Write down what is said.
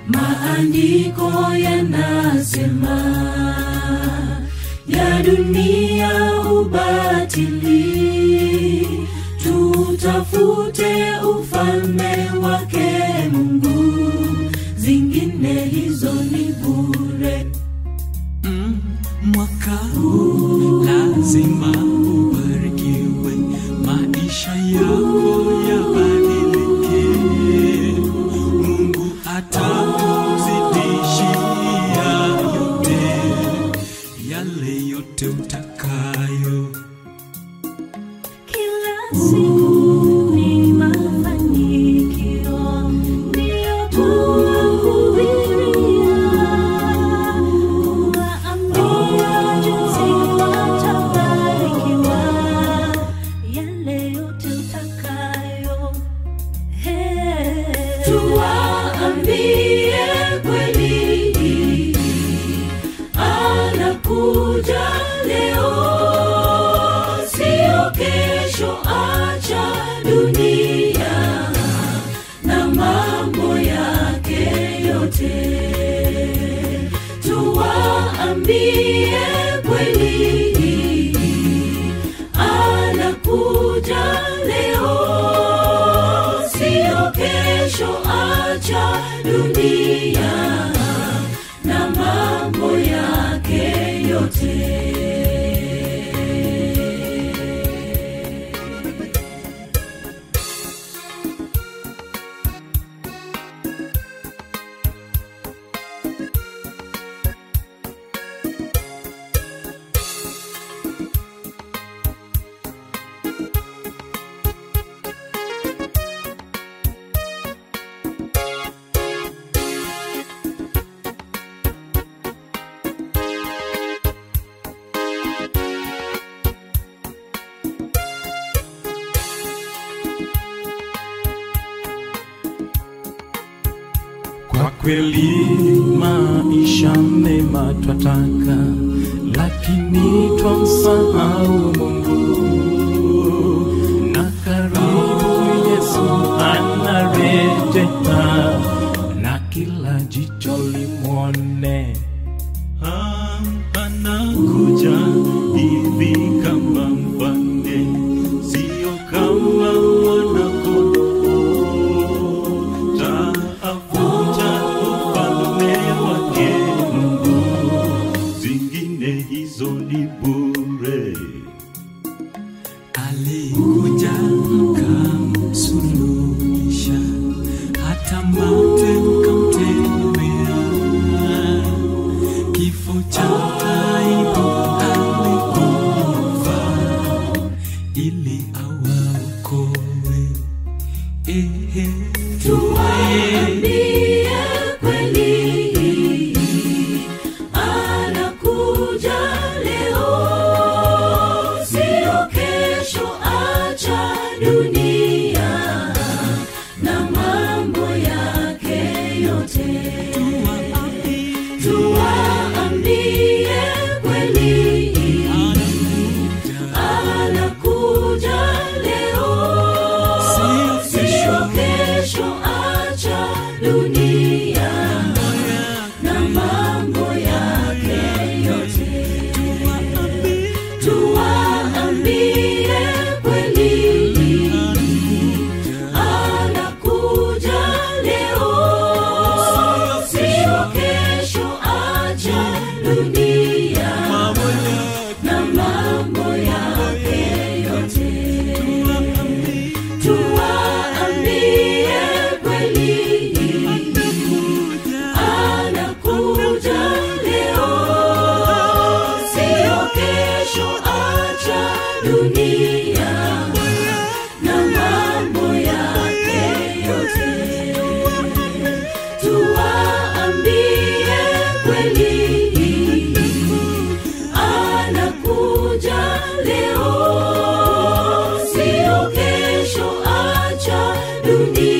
maandiko yanasema ya dunia ubatili tutafute ufalme wake mungu zingine hizo ni bure Mm, mwaka huu lazima ubarikiwe, maisha yako yabadilike. Mungu atakuzidishia yote, yale yote utakayo. kila siku ni mafanikio ndiyo tunahubiria kuwaambia jinsi watabarikiwa yale yote utakayo Hey. tuwaambie kweli anakuja leo sio kesho acha dunia na mambo yake yote tuwaambie kweli anakuja leo sio kesho acha dunia na mambo yake yote Kwa kweli maisha mema twataka, lakini twamsahau Mungu. Na karibu Yesu anarejea, na kila jicho limwone. Ah, Anakuja hivi kama mfalme, sio kama mwanakondoo tafuta ufalme wake Mungu, zingine hizo ni bure. Alikuja kamsuluhisha, hata mate mkamtemea, kifo cha aibu alikufa ili awaokoe. Ehe, tuwaambie kweli anakuja leo sio kesho acha dunia na mambo yake yote tuwaambie kweli anakuja leo sio kesho acha dunia na mambo yake yote tuwaambie kweli anakuja leo sio kesho acha dunia na mambo yake yote tuwaambie kweli anakuja leo sio kesho acha dunia na mambo yake yote tuwaambie kweli anakuja leo sio kesho acha dunia